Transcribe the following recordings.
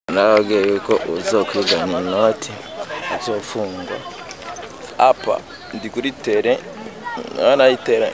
narababwiye yuko uzokwigana inoti uzofungwa hapa ndi kuri tere naona hii tere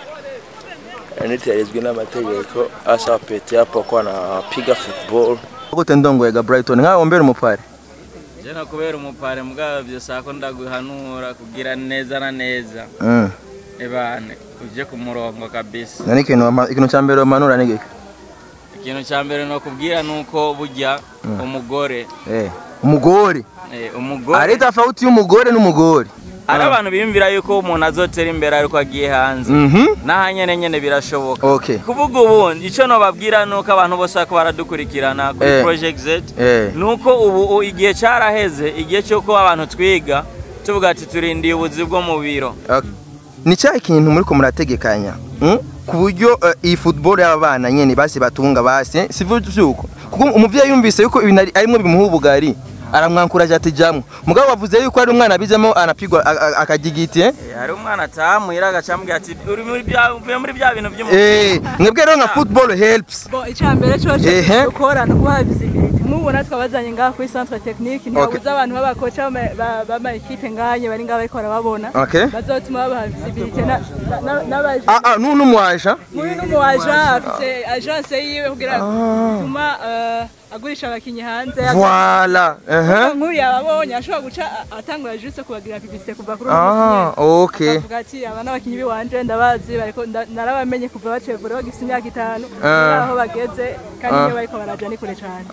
ni tere izwi n'amategeko asa pete hapo kwa anapiga football gute ndongoyega Brighton nkawe wombera umupare jena kubera umupare mugabo byose ako ndaguhanura kugira neza na neza mm. ebane uje ku murongo kabisa nani ikintu wama- ikintu cya mbere wamanura ni giki ikintu cya mbere ni ukubwira ni uko burya umugore eh umugore eh, umugore ari tofauti y'umugore n'umugore hari abantu biyumvira yuko umuntu azotera imbere ariko agiye hanze mhm n'aha nyene nyene birashoboka okay kuvuga ubu icyo nobabwira ni uko abantu bose bariko baradukurikirana kuri Eh. project z eh ni uko ubu u- igihe cyaraheze igihe cy'uko abantu twiga tuvuga ati turindiye ubuzi bwo mu biro Okay. ni cya kintu muri ko murategekanya mm? ku buryo eh, iyi football y'abana nyene basi batunga basi sivu vyuko kuko umuvyeyi yumvise yuko ibintu ari- arimwe bimuha ubugari aramwankuraje ati jamwe mugabo bavuze yuko ari umwana bijemo anapigwa a- a- akagigiti eh? Eh, hari umwana atamuhira agacambwira ati uri muri bya uvuye muri bya bintu by'umupira eh mwebwe rero nka football helps Bon, icambere cyo Ehe. gukora no kubaha visibility mubona twabazanye ngaha kuri centre technique ntibabuze abantu b'abakoca b'ama- ba- b'amakipe nganye bari ngaha bariko barababona okay bazotuma babaha visibility na- na- na- n'abaje ah ah nunu mwaje uyu n'umuwaja afite agence yiwe kugira gutuma eh, agurisha abakinyi hanze voilà uh nk'uyu yababonye ashobora guca a- atangura juste kubagira publicité kuva kuri uyu ah munsi nyene. okay bavuga ati aba n'abakinyi b'iwanje ndabazi bariko nda- narabamenye kuva bacevure bagifite imyaka itanu Ah. aho bageze kandi Ah. iyo bariko baraja ni kure cane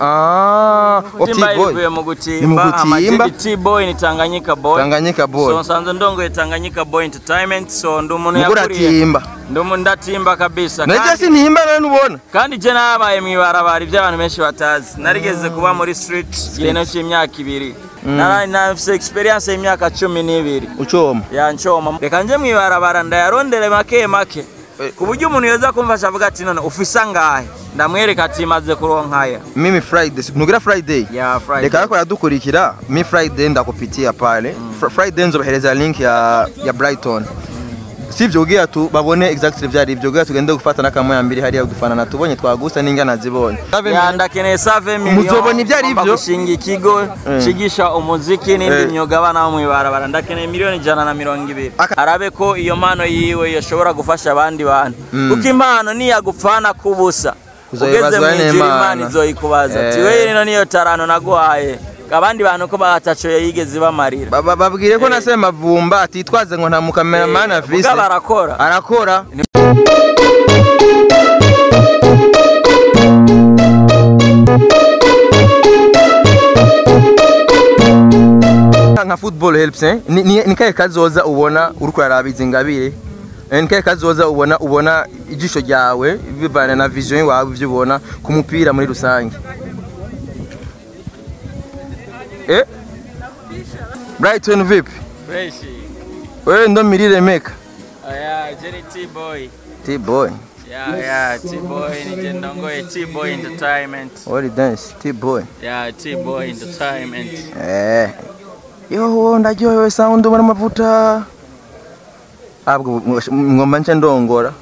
ah timba okay boy ivuye mu Ni mu gutimba gutimba. amajidi t-boy ni tanganyika boy Tanganyika boy so nsanzwe ndongoye tanganyika boy entertainment so ndi umuntu mugura yakuriye timba ndi umuntu ndatimba kabisa Naje kandi- sintimba none ubona kandi je nabaye mwibarabara ibyo abantu benshi batazi narigeze kuba muri street igihe cy'imyaka ibiri Nara- nafise experience y'imyaka cumi n'ibiri ucoma yancoma reka nje mwibarabara ndayarondere make make Eh. ku buryo umuntu yoza kumfasha avuga ati none ufise angahe ndamwereka ati maze kuronkaya mimi friday ntugira friday ya Friday. reka ariko aradukurikira mi friday ndakupitia pale Fr- friday nzobahereza link ya ya brighton sivyo ugira tu babone exactly vyari ivyo ugira tugende gufata n'akamoya mbiri hariya udufanana tubonye twagusa n'ingana zibonye ya ndakeneye save Muzobona ibyo ari byo? gushinga ikigo cigisha umuziki n'indi Eh. myuga abana bo mwibarabara ndakeneye miliyoni ijana na mirongo ibiri Aka- arabe ko iyo mpano yiwe yoshobora gufasha abandi bantu Mm. kuko impano niyagupfana kubusa ugeze Uzoyibazwa mu ijuru n'Imana. imana izoyikubaza ati Eh. we rino niyo tarano naguhaye abandi bantu ko bataco yigeze bamarira Ba- ba- babwire ko Eh. nasema vumba atitwaze ngo nta mukameramani afise mugabo arakora arakora nka football helps eh? ni, ni, ni kahe kazoza ubona uri kuraraba izi ngabire Eh, ni kahe kazoza ubona ubona ijisho ryawe bivana na vision yawe ivyo ubona ku mupira muri rusange eh? Brighton vipi fresh wewe ndo mirire meka aya jeni t-boy T-boy ya ya t-boy nije ndongoye t-boy entertainment What is dance? T-boy. ya t-boy entertainment Eh. Yo, ndaryohewe sound ubona amavuta. Abwo ngomba nce ndongora.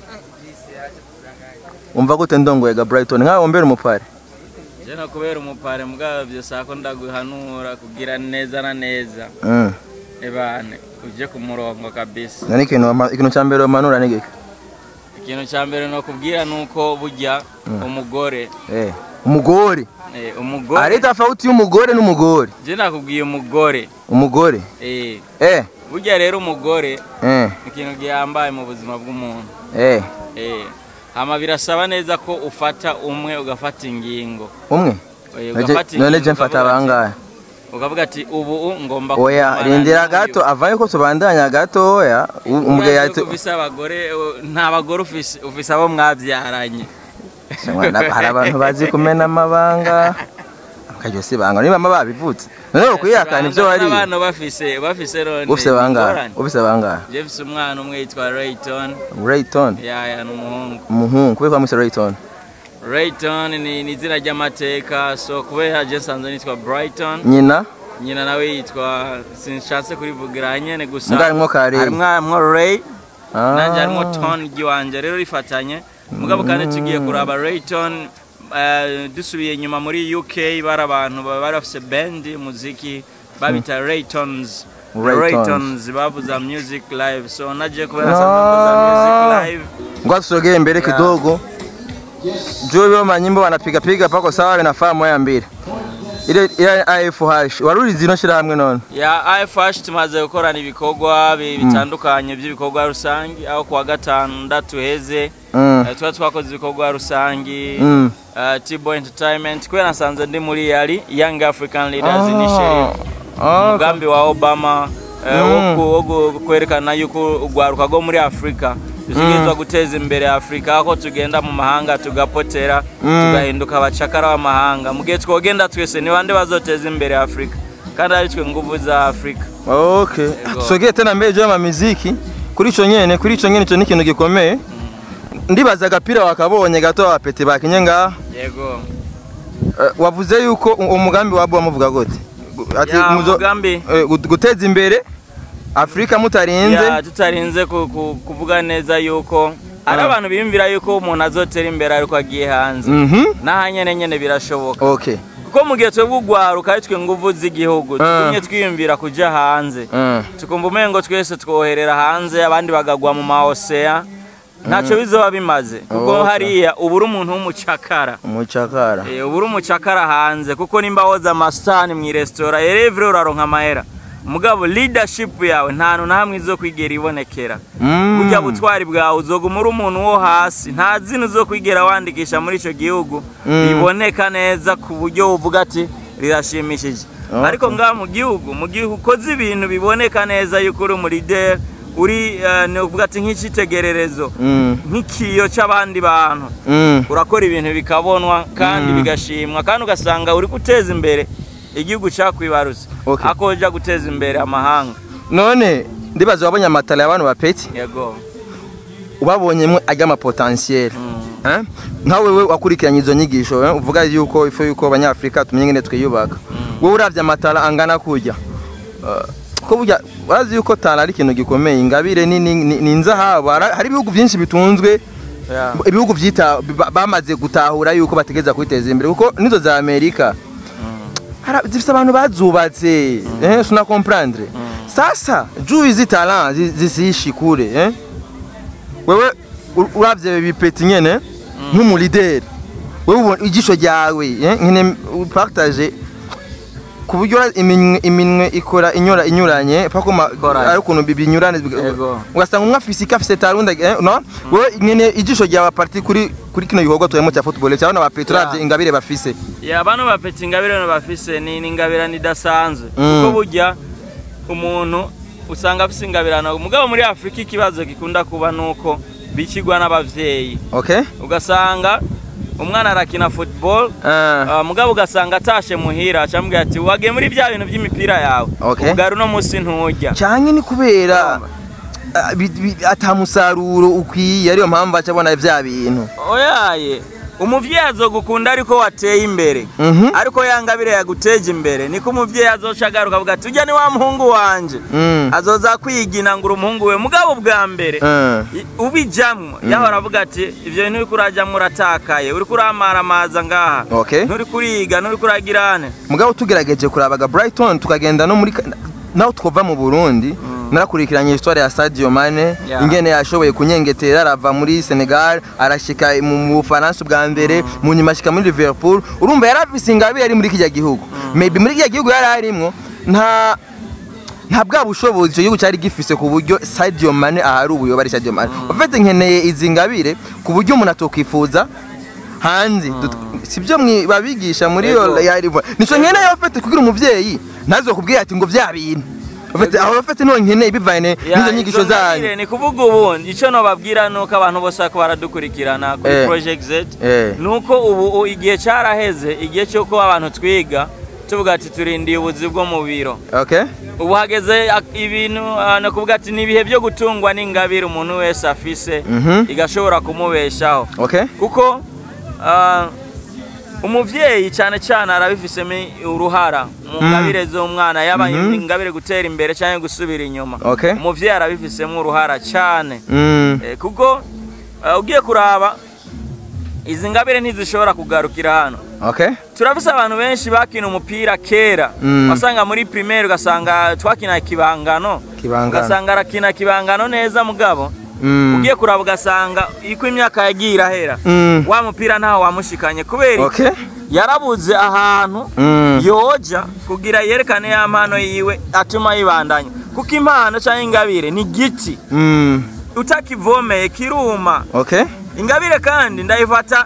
Umva gute ndongoyega Brighton nkawe wombera umupare. jena kubera umupare mugabo byose ako ndaguhanura kugira neza na neza Mm. ebane uje ku murongo kabisa Nani ikintu wama- ikintu cya mbere wamanura ni giki? ikintu cya mbere ni ukubwira ni uko burya umugore Eh. Umugore. eh, umugore Ari tofauti y'umugore n'umugore. je nakubwiye umugore Umugore. eh, Eh. burya rero umugore Eh. ni ikintu gihambaye mu buzima bw'umuntu Eh. eh, hama birasaba neza ko ufata umwe ugafata ingingo Umwe. Eh, Naje- ugafata None ingingo je mfata ukavuga ati- bangahe? ukavuga ati ubu ngomba Oya, kugumana rindira n'uyu. gato avaye ko tubandanya gato oya. Umugabo Uriya yati yuko ufise abagore uh, nta bagore ufise ufise abo mwabyaranye Mwana, hari abantu bazi kumena amabanga akaryo si banga niba mama babivutse noneho kwihakana ibyo wari abana bafise bafise rone ufise bangahe ingorane. ufise bangahe je mfise umwana umwe yitwa Rayton Rayton yaya ni umuhungu umuhungu kubera ko mwise Rayton Rayton ni ni izina ry'amateka so kubera je nsanzwe nitwa Brighton nyina nyina nawe yitwa sinshatse kurivugira nyene gusa Mbwa harimwo ka Ray. harimwo harimwo Ray Ah. nanje harimwo Ton ry'iwanje rero rifatanye mugabo kandi tugiye kuraba Rayton eh, dusubiye inyuma muri uk bari abantu baba bari bafise band muziki babita raytons Raytons. raytons bavuza music live so naje kubera nsanzwe mvuza music live ngoja tusogee mbele kidogo juu hiyo manyimbo wanapiga piga pako sawa inafaa moya mbili ile ile AFH waruri zino shirahamwe none ya ifh tumaze gukorana ibikorwa bi- bitandukanye by'ibikorwa rusange aho kuwa gatandatu heze Mm. eh, tuba twakoze ibikorwa rusange Mm. eh, Tibo entertainment kubera nasanze ndi muri yari young african leaders Ah. initiative Ah, umugambi wa obama eh, Mm. wo ku- wo gu- kwerekana yuko urwaruka rwo muri afurika dutegerezwa guteza imbere afurika aho tugenda mu mahanga tugapotera tugahinduka abacakara b'amahanga mu gihe twogenda twese ni bande bazoteza imbere afurika kandi ari twe nguvu za afurika Okay. Yego. Tusogee tena mbele juu ya mamiziki. Kuri ico nyene, kuri ico nyene ico ni ikintu gikomeye. Ndibaza agapira wakabonye gato abapeti bakinye ngaha. yego Eh, wavuze yuko u- umugambi wabo wamuvuga gute? Gu- Ati Ya, muzo- umugambi. eh, gu- guteza imbere Afrika mutarinze. Ya, tutarinze ku- ku- kuvuga neza yuko ari Ah. abantu biyumvira yuko umuntu azotera imbere ariko agiye hanze Mhm. n'aha nyene nyene birashoboka Okay. kuko mu gihe twebwe urwaruka ari twe nguvu z'igihugu Ah. tugumye twiyumvira kuja hanze Mm. tukumva umengo twese twoherera hanze abandi bagagwa mu maoseya ntacyo bizoba bimaze kuko Okay. hariya uba uri umuntu w'umucakara Umucakara. Eh, uba uri umucakara hanze kuko nimba woza amasitani mu iresitora erevure uraronka amahera mugabo leadership yawe nta hantu na hamwe izo kwigera ibonekera Mm. burya butwari bwawe uzoguma uri umuntu wo hasi nta zina zo kwigera wandikisha muri icyo gihugu Mm. riboneka neza ku buryo uvuga ati rirashimishije Okay. ariko ngaha mu gihugu mu gihe ukoze ibintu biboneka neza yuko uri umulideri uri eh, ni uvuga ati nk'icyitegererezo Mm. nk'ikiyo cy'abandi bantu Mm. urakora ibintu bikabonwa kandi bigashimwa kandi ugasanga uri guteza imbere igihugu cyakwibarutse Okay. ako ujya guteza imbere amahanga None ndibaza wabonye amatara y'abantu bapeti yego ubabonyemo ajya ama potentiel. Mm. Eh? Nka wewe wakurikiranye izo nyigisho eh? uvuga yuko ifu yuko abanyafrika tumenye ngene twiyubaka. Wowe uravye amatara angana kujya. Uh, ko burya urazi yuko tara ari ikintu gikomeye ingabire ni ni- ni ni inzahabu Hari- hari ibihugu byinshi bitunzwe Yeah. ibihugu byita ba- bamaze gutahura yuko bategeza kwiteza imbere kuko nizo za Amerika Hara- zifite abantu bazubatse eh suna comprendre sasa juu hizi talent zi- zisiishi kule eh wewe u- uravye bipeti nyene nk'umulideri wewe ubona ijisho ryawe eh nyene upartage ku buryo iminwe iminwe ikora inyura inyuranye pako ma- Ikoranye. ari ukuntu bi- binyurane biga- Yego. ugasanga umwe afise iki afise tarunda eh, no wewe nyene ijisho ryawe parti kuri kuri kino gikorwa turimo cya football cyangwa ba Petro Yeah. uravye ingabire bafise ya bano bapeta ingabire no bafise ni ni ingabirano idasanzwe Mm. kuko burya umuntu usanga afise ingabirano mugabo muri afurika ikibazo gikunda kuba nuko bikigwa n'abavyeyi okay ugasanga umwana arakina football Ah, Uh, mugabo ugasanga atashe muhira acambwira ati wagiye muri bya bintu by'imipira yawe Okay. ubugari uno munsi nturya cyane ni kubera ah, bi- bi- ata musaruro ukwiye ariyo mpamvu aca abona vya bintu oyaye umuvyeyi azogukunda ariko wateye imbere Mhm. ariko yangabire yaguteje imbere niko umuvyeyi azoca agaruka avuga ati ujya ni wa muhungu wanje Mm. azoza kwigina ngo uri umuhungu we mugabo bwa mbere Ah. i- ubijamwo yahora avuga ati ivyo bintu uriko urajamwo uratakaye uriko uramaramaza ngaha Okay. nturi kuriga nturi kuragirane mugabo tugerageje kurabaga Brighton tukagenda no muri ka- naho twova mu Burundi narakurikiranye histoire ya Sadio Mane Yeah. ingene yashoboye kunyengetera arava muri Senegal arashika mu mu Bufaransa bwa mbere mu nyuma ashika muri Liverpool urumva yarafise ingabire yari muri kijya gihugu maybe muri kijya gihugu yari arimwo nta nta bwa bushobozi icyo gihugu cyari gifise ku buryo Sadio Mane ahari ubuyoba ari Sadio Mane ufite nkeneye izi ngabire ku buryo umuntu atokwifuza hanze Dut- sibyo mwi- babigisha muri yo Yego. ya rivo nico nkeneye ufite kugira umuvyeyi ntazokubwira ati ngo vya bintu ufite aho ufite no nkeneye bivanye Ya, n'izo nyigisho izo ngabire zanyu ni kuvuga ubundi icyo nobabwira nuko abantu bose bako baradukurikirana kuri Eh. project z Eh. nuko ubu u- igihe cyaraheze igihe cy'uko abantu twiga tuvuga ati turindiye ubuzi bwo mu biro okay ubu hageze ak- ibintu ah, ni kuvuga ati ni ibihe byo gutungwa n'ingabire umuntu wese afise Mhm. igashobora kumubeshaho okay kuko ah, umuvyeyi cyane cyane arabifisemo uruhara mu ngabire z'umwana yaba Mhm. ingabire gutera imbere cyangwa gusubira inyuma Okay. umuvyeyi arabifisemo uruhara cyane mm. Eh, kuko ah, ugiye kuraba izi ngabire ntizishobora kugarukira hano okay turafise abantu benshi bakina umupira kera Mm. wasanga muri primaire ugasanga twakina kibangano Kibangano. ugasanga arakina kibangano neza mugabo Mm. ugiye kuraba ugasanga iko imyaka yagiye irahera Mm. wa mupira ntaho wamushikanye kubera iki? okay yarabuze ahantu Mm. yoja kugira yerekane ya mpano yiwe atuma yibandanya kuko impano cyangwa ingabire ni giti Mm. utakivomeye kiruma okay ingabire kandi ndayifata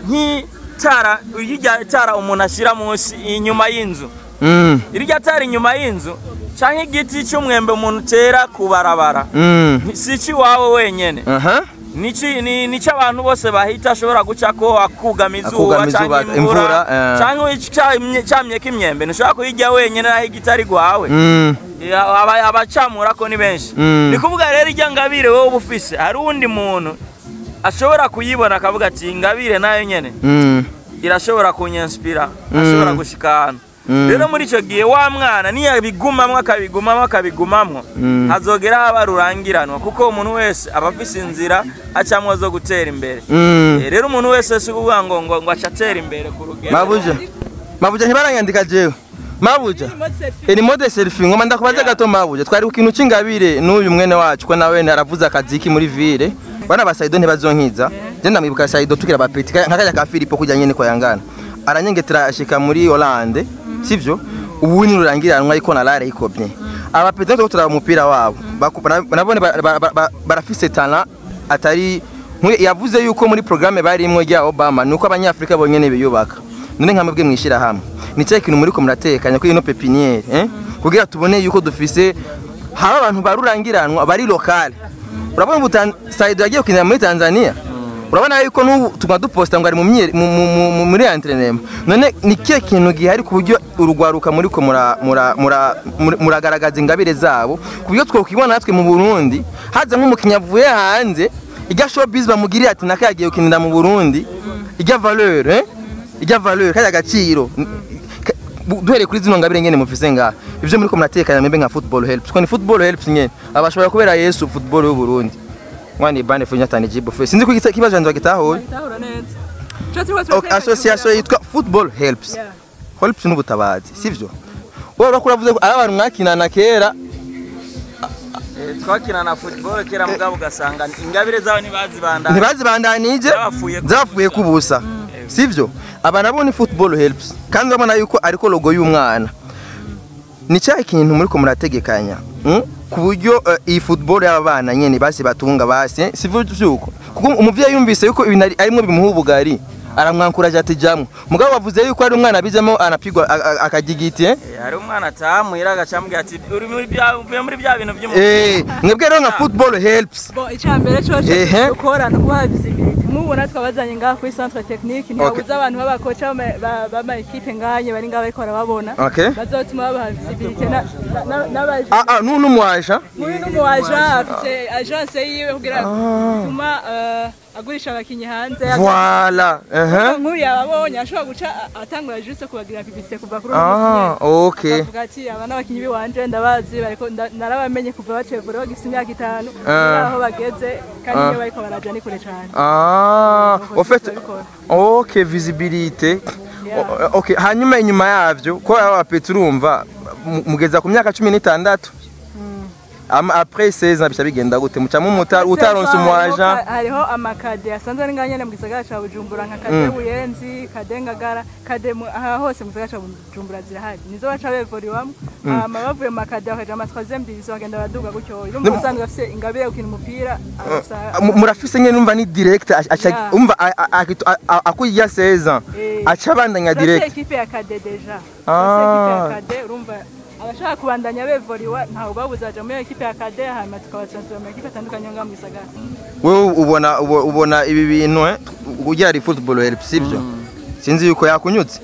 nk'itara irya tara umuntu ashyira munsi inyuma y'inzu Mm. irya tara inyuma y'inzu cyangwa igiti cy'umwembe umuntu utera ku barabara Mm. si icy'iwawe wenyine aha Nici- ni nicyo abantu bose bahita ashobora guca ko akugama izuba Akugama cyangwa izuba, imvura imvura, eh. cyangwa icamye- camyeko imyembe ntushobora kuyirya wenyine naho igiti ari gwawe Mm. Ya- aba- abacamura ko ni benshi Mm. ni kuvuga rero irya ngabire wowe uba ufise hari uwundi muntu ashobora kuyibona akavuga ati ingabire nayo nyene Mm. irashobora kunyanspira Mm. ashobora gushika ahantu Mm. rero muri icyo gihe wa mwana niyabigumamwo akabigumamwo akabigumamwo Mm. hazogera haba rurangiranwa kuko umuntu wese aba afise inzira acamwo zo gutera imbere Mm. Eh, rero umuntu wese si ukuvuga ngo ngo ngo aca atera imbere ku rugero mabuja mabuja ntibaranyandika jewe mabuja ni mode selfie ngoma ndakubaza Yeah. gato mabuja twari ku kintu c'ingabire n'uyu mwene wacu ko nawe aravuze akaziki muri ville bana ba Saido ntibazonkiza je ndamwibuka Saido tukira ba petit nka kajya ka Filipo kujya nyene ko yangana aranyengetera ashika muri Hollande sivyo ubu ni rurangiranwa ariko na Lara ikobye aba petit nto turaba umupira wabo Baku- bara- nabone ba- ba- ba- ba- barafise talent atari nk'uyu yavuze yuko muri programme barimwo rya Obama nuko abanyafrika bonyene biyubaka none nka mwebwe mwishira hamwe ni cyahe kintu muriko muratekanya kuri ino pepiniere eh kugira tubone yuko dufise haba abantu barurangiranwa bari lokale urabona ubu Tan- Saido yagiye kukinira muri Tanzania urabona yuko n'ubu tuguma duposta ngo ari mu myere- mu- mu- mu- mu- muri entraînement none ni kihe kintu gihari ku buryo urugwaruka muriko mura- mura- mura- mura- muragaragaza ingabire zabo ku buryo twokwibona natwe mu Burundi haza nk'umukinnyi avuye hanze irya showbiz bamugiriye ati naka yagiye gukinira mu Burundi irya valeur eh irya valeur kaya gaciro Ka- bu- duhereye kuri zino ngabire nyene mufise ngaha ivyo muriko muratekanya mwembe nka football helps ko ni football helps nyene abashobora kubera Yesu football y'u Burundi mwani bane funya tani jibo fe sinzi ko igisa- ikibazo cyanjye bagitahuye Bitahura neza. Ico turiko Ok, turateka association kugira yitwa football helps Yeah. helps n'ubutabazi sivyo wowe urakura vuze ko ari abantu mwakinana kera Eh, twakina na football kera mugabo ugasanga ingabire zabo ntibazibandanya ntibazibandanije Zapfuye ku zapfuye kubusa sivyo aba nabo ni football helps kandi urabona yuko ariko logo y'umwana ni cyahe kintu muriko murategekanya mm? ku buryo eh, iyi football y'aba bana nyene basi batunga basi eh, sivyo vyuko kuko umuvyeyi yumvise yuko ibintu ari- arimwo bimuha ubugari aramwankuraje ati jamwe mugabo bavuze yuko ari umwana bijemo anapigwa a- a- akajigiti eh? Eh, hari umwana ataha muhira agacambwira ati uri muri bya uvuye muri bya bintu by'umupira Eh, mwebwe rero nka football helps Bon, icambere coco Ehe. dukora no kubaha visibility mubona twabazanye ngaha kuri centre technique ntibabuze abantu b'abakoca b'ama- ba- b'ama equipe nganye bari ngaha bariko barababona Okay. bazotuma babaha visibility na- na- n'abaje ah ah nunu mwaja muri n'umu agent afise agence yiwe kugira tuma agurisha abakinyi hanze voilà uh nk'uyu yababonye ashobora guca a- atangura juste kubagira publicité kuva kuri uwo ah musi okay avuga ati aba n'abakinyi b'iwanje ndabazi bariko nda- narabamenye kuva bacevure bagifise imyaka itanu Ah. aho bageze kandi Ah. iyo bariko baraja ni kure cane Ah, Nuko au fait, turabikora. ok, visibilité. Yeah. O- Ok, hanyuma inyuma yavyo ko aba Petro urumva mu- mugeza ku myaka 16 ama après 16 ans bica bigenda gute mucamo umuta utaronse Hariho umwaja ka- hariho amakade asanzwe ari nganyene mu gisagara ca bujumbura nka kade buyenzi kade ngagara kade mu- aha hose mu gisagara ca bujumbura zirahari nizo baca bevuriwamwo hama bavuye mu makade bakaja mu troisième division bagenda baraduga gutyo urumva usanzwe afise ingabire yo gukina umupira arasa- Mu- murafise nyene numva ni direct aca Yeah. umva a- a- akitu- a- a- akujya 16 ans Eh. aca bandanya Turafise direct ekipe ya kade deja Ah. Turafise ekipe ya kade urumva abashaka kubandanya bevuriwa ntawe babuze baja muri iyo ekipe ya kade hanyuma tukabatransfera mu ekipe atandukanye yo ngaha mu gisagara wewe ubona ubo- ubona ibi bintu eh ugira ari football help sivyo sinzi yuko yakunyutse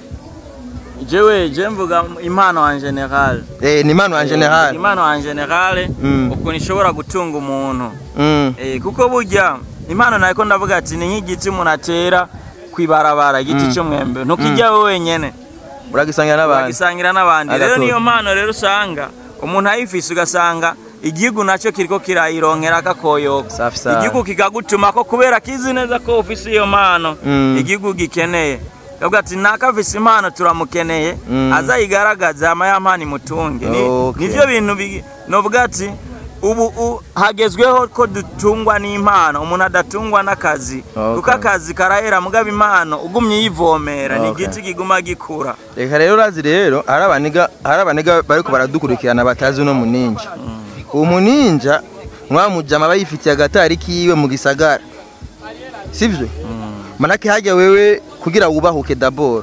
jewe je mvuga impano en general eh ni mano en general impano en general Mm. ukuntu ishobora gutunga umuntu mm Eh, kuko burya impano nako ndavuga ati ni nk'igiti umuntu atera kwibarabara igiti cy'umwembe ntukijya wowe wenyene uragisangira n'abandi uragisangira n'abandi rero Agatora. niyo mpano rero usanga umuntu ayifise ugasanga igihugu nacyo kiriko kirayironkera akakoyoko Safi sana. igihugu kikagutuma ko kubera kizi neza ko ufise iyo mpano Mm. igihugu gikeneye kavuga ati nakafise impano turamukeneye Mm. azayigaragaze hama ya mpano imutunge Ni- Okay. nivyo bintu bi- novuga ati ubu u- hagezweho ko dutungwa n'impano umuntu adatungwa n'akazi Okay. kuko akazi karahera mugabo impano ugumye uyivomera ni Okay. igiti kiguma gikura reka rero urazi rero hari abaniga hari abaniga bariko baradukurikirana batazi uno muninja uwo muninja mwamujama aba yifitiye agatari kiwe mu gisagara sivyo manake hajya wewe kugira wubahuke dabord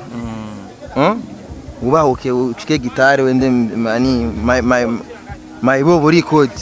Hmm? wubahuke ucike gitare wende mani my my my bobo record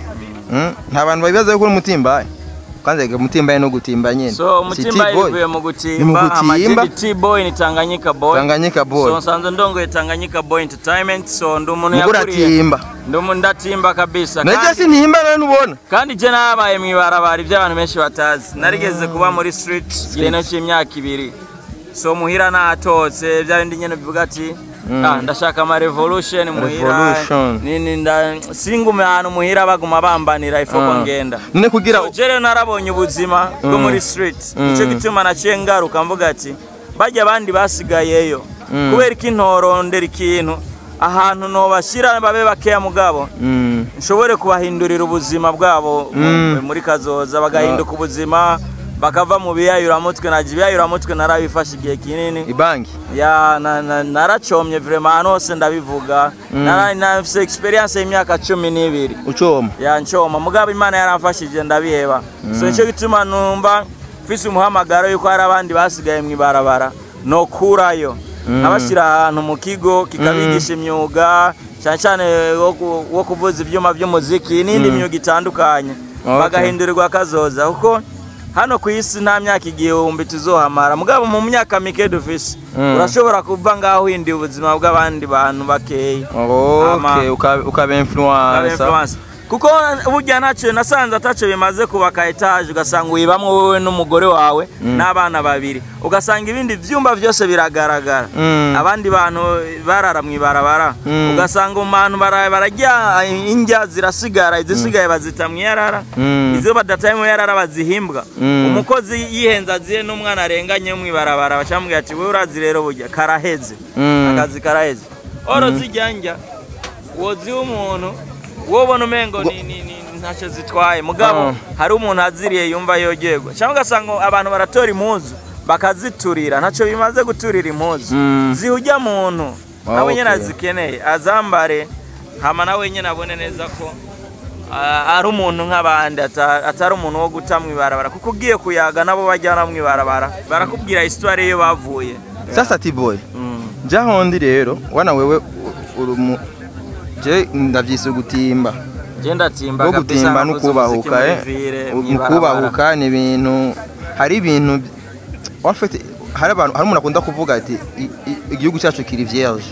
Hmm? nta bantu babibaza yuko uri umutimbaye kwanza reka umutimbaye no gutimba nyene so Si umutimba T-boy. yivuye mu Ni mu gutimba gutimba. amajindi t-boy ni tanganyika boy Tanganyika boy so nsanzwe ndongoye tanganyika boy entertainment so ndi umuntu Mugura yakuriye timba ndi umuntu ndatimba kabisa Najya kandi, sinihimba none ubona kandi je nabaye mw'ibarabara ibyo abantu benshi batazi narigeze kuba muri street igiheno cy'imyaka ibiri so muhira natotse bya bindi nyene bivuga ati ah, ndashaka ama revolution muhira Revolution. nini nda singume ahantu muhira baguma bambanira ifoko Ah. ngenda none kugira So, je rero narabonye ubuzima bwo muri street nicyo gituma naciye ngaruka mvuga ati bajya abandi basigayeyo kubera ko intorondera ikintu ahantu nobashyira babe bakeya mugabo Mm. nshobore kubahindurira ubuzima bwabo mu- Mm. muri kazoza bagahinduka ubuzima bakava mu biyayuramutwe najya ibiyayuramutwe narabifashe igihe kinini ibanki ya na- na- naracomye vrema ahantu hose ndabivuga Nara- nafise experience y'imyaka cumi n'ibiri ucoma yancoma mugabo imana yaramfashije ndabiheba so nicyo gituma numva mfise umuhamagaro yuko hari abandi basigaye mu ibarabara nokurayo nkabashyira ahantu mu kigo kikabigisha imyuga cyane cyane wo ku- wo kuvuza ibyuma by'umuziki n'indi myuga itandukanye Okay. bagahindurirwa akazoza kuko hano ku isi nta myaka igihumbi tuzohamara mugabo mu myaka mike dufise Mm. urashobora kuva ngaho uhinduye ubuzima bw'abandi bantu bakeya Ama- okay ukaba ukaba Aba influencer influencer. kuko burya ntacyo nasanze atacyo bimaze kubaka etaje ugasanga uyibamwo wowe n'umugore wawe n'abana babiri ugasanga ibindi byumba byose biragaragara Mm. abandi bantu barara mu ibarabara Mm. ugasanga mu bantu bara- bararya indya zirasigara izisigaye bazita mu iyarara Mm. izo badataye mu iyarara bazihimbwa Mm. umukozi yihenze aziye n'umwana arenganye mu ibarabara bacamubwira ati wowe urazi rero burya karaheze Mm. akazi karaheze oro zijya njya woziha umuntu wobona umengo ni- ni- ni- ntacyo zitwaye mugabo Ah. hari umuntu aziriye yumva yogerwa cyangwa ugasanga abantu baratora impuzu bakaziturira ntacyo bimaze guturira impuzu Mm. ziha ujya muntu Ah, nawe nyine okay. azikeneye azambare hama nawe nyine abone neza ko ah, ari umuntu nk'abandi ata- atari umuntu wo guta mu ibarabara kuko ugiye kuyaga nabo bajyana mu ibarabara barakubwira histoire iyo bavuye sasa tiboy Mm. jahondi rero wana wewe u- uri mu je ndavyise gutimba Je ndatimba bwo kabisa gutimba no nakuze umuziki kubahuka muri eh ville, mu mw'ibarabara. kubahuka ni ibintu hari ibintu en fait hari abantu hari umuntu akunda kuvuga ati i- i- igihugu cyacu kiri vierge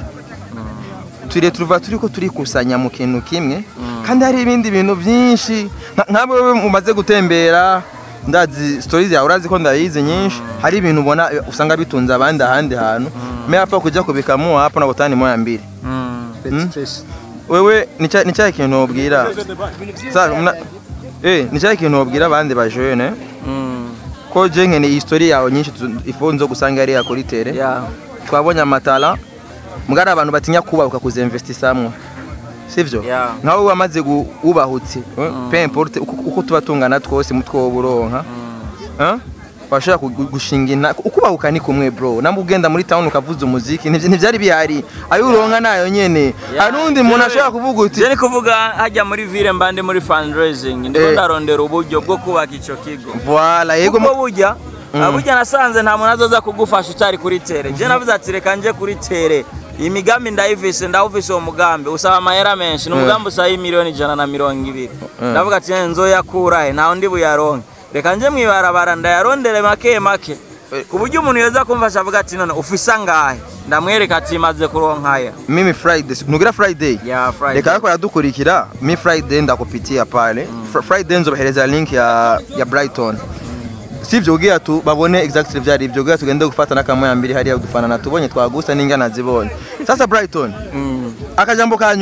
turi turuva turiko turikusanya mu kintu kimwe kandi hari ibindi bintu byinshi nka- nk'abo wewe mumaze gutembera ndazi stories yawe urazi ko ndayizi nyinshi hari ibintu ubona eh, usanga bitunze abandi ahandi hantu me hapa kuja kubikamu hapa na gutani moya mbili Mm. wewe ni cya ni cya kintu wabwira Sa- mna- eh ni cya kintu wabwira abandi ba jeune Mm. ko je nkene history yawe nyinshi tu- ifo nzo gusanga ari kuri tere Yeah. twabonye amatala mugari abantu batinya kubahuka kuzinvestisamwo sivyo Yeah. nkawe wamaze gu- wubahutse eh, peu importe uko uko tuba tungana twose mutwe woburonka eh washaka gu- gushinga ina ukubahuka ni kumwe bro namba ugenda muri town ukavuza umuziki ntivy- ntivyari bihari ayo uronka nayo nyene hari undi muntu ashobora kuvuga uti Je ni kuvuga hajya muri ville mbande muri fundraising ndiko Eh. ndarondera uburyo bwo kubaka ico kigo voilà yego kuko mu- burya burya nasanze nta muntu azoza kugufasha utari kuri tere je navuze ati reka nje kuri tere iyi migambi ndayivise ndawuvise uwo mugambi usaba amahera menshi ni umugambi usaba miliyoni ijana na mirongo ibiri ndavuga ati "Eh, nzoyakurahe ntawe ndi buyaronke reka nje mwibarabara ndayarondere make make ku buryo umuntu yoza kumfasha avuga ati none ufise angahe ndamwereka ati maze kuronkaya mimi friday nugira friday ya Friday. reka ariko yadukurikira mi friday ndakupitia pale Fr- friday nzobahereza link ya ya brighton sivyo ugira tu babone exactly vyari ivyo ugira tugende gufata n'akamoya mbiri hariya udufanana tubonye twagusa n'ingana zibonye sasa brighton Mm. akajambo ka nyuma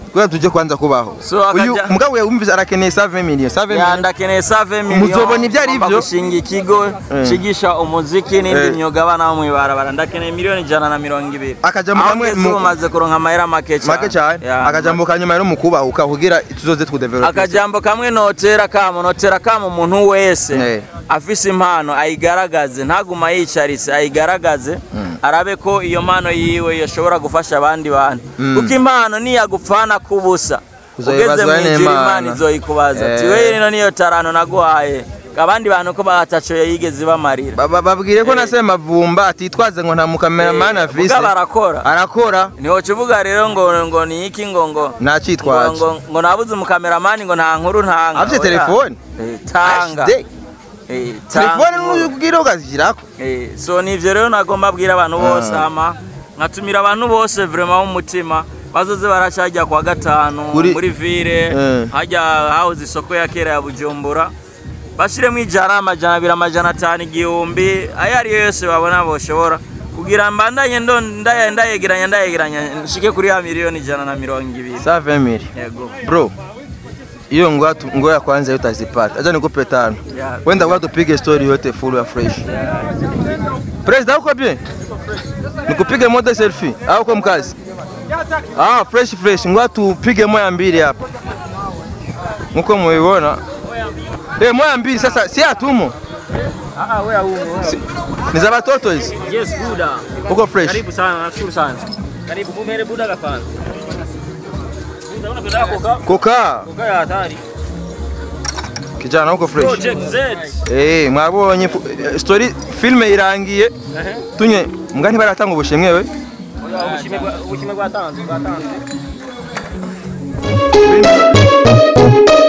kubera tuje kwanza kubaho So, akaja- uyu mugabo yumvise arakeneye 7 million 7 million yandakeneye save Muzobona ibyo ari byo. gushinga ikigo cigisha umuziki n'indi Eh. myuga abana bo mw'ibarabara ndakeneye miliyoni ijana na mirongo ibiri Akajambo Aho kamwe ngeze mu- ubu maze kuronka amahera make cyane make cyane Ya, akajambo kanyuma rero mu kubahuka kugira tuzoze tudevelope akajambo kamwe notera kamo notera kamo umuntu wese Eh. afise impano ayigaragaze ntaguma yicaritse ayigaragaze arabe ko iyo mpano yiwe yoshobora gufasha abandi bantu kuko impano niyagupfana kubusa ugeze Uzoyibazwa mu ijuru n'Imana. imana izoyikubaza ati Eh. we rino niyo tarano naguhaye abandi bantu ko bataco yigeze bamarira Ba- ba- babwire ko nasema vumba atitwaze ngo nta mukameramani afise Muga barakora arakora ntiwokivuga rero ngo ngo ni iki ngo ngo ngo, nacitwaje ngo, ngo nabuze umukameramani ngo nta nkuru ntanga afite Oya. telefone Eh, tanga Ashide. Eh, tanga telefone inkuru. n'ubwira ukazishyirako Eh, so nivyo rero nagomba abwira abantu bose ama nkatumira abantu bose vraiment b'umutima bazoze baracajya kwa gatanu Kuri- muri ville Eh. hajya hahoze isoko ya kera ya bujumbura bashiremo ijana amajana abiri amajana atanu igihumbi ayo ariyo yose babona boshobora kugira mbandanye ndo ndaya- ndayegeranya ndayegeranya nshike kuri ya miliyoni ijana na mirongo ibiri 7 million yego bro hiyo ngoja tu- ngoja kwanza yote azipata acha nikupe tano Yeah. wenda ngoja tupige story yote full ya fresh president uko bien nikupige moja selfie au uko mkazi ah fresh fresh ngoja tupige moja mbili hapa mko muiona eh moja mbili sasa si atumo Ah, wewe huko. Si- ni za watoto hizi Yes, Buda. uko fresh Karibu sana, nashukuru sana. Karibu mumere Buda gafana. Buda unapenda koka? kukaa Koka ya hatari. kijana uko fresh Project Z. eh mwabonye fu- eh, story filme irangiye Ehe. tunye mbwa ntibaratanga ubushimwe we Oya, ubushime bwa- ubushime bwatanzwe, bwatanzwe.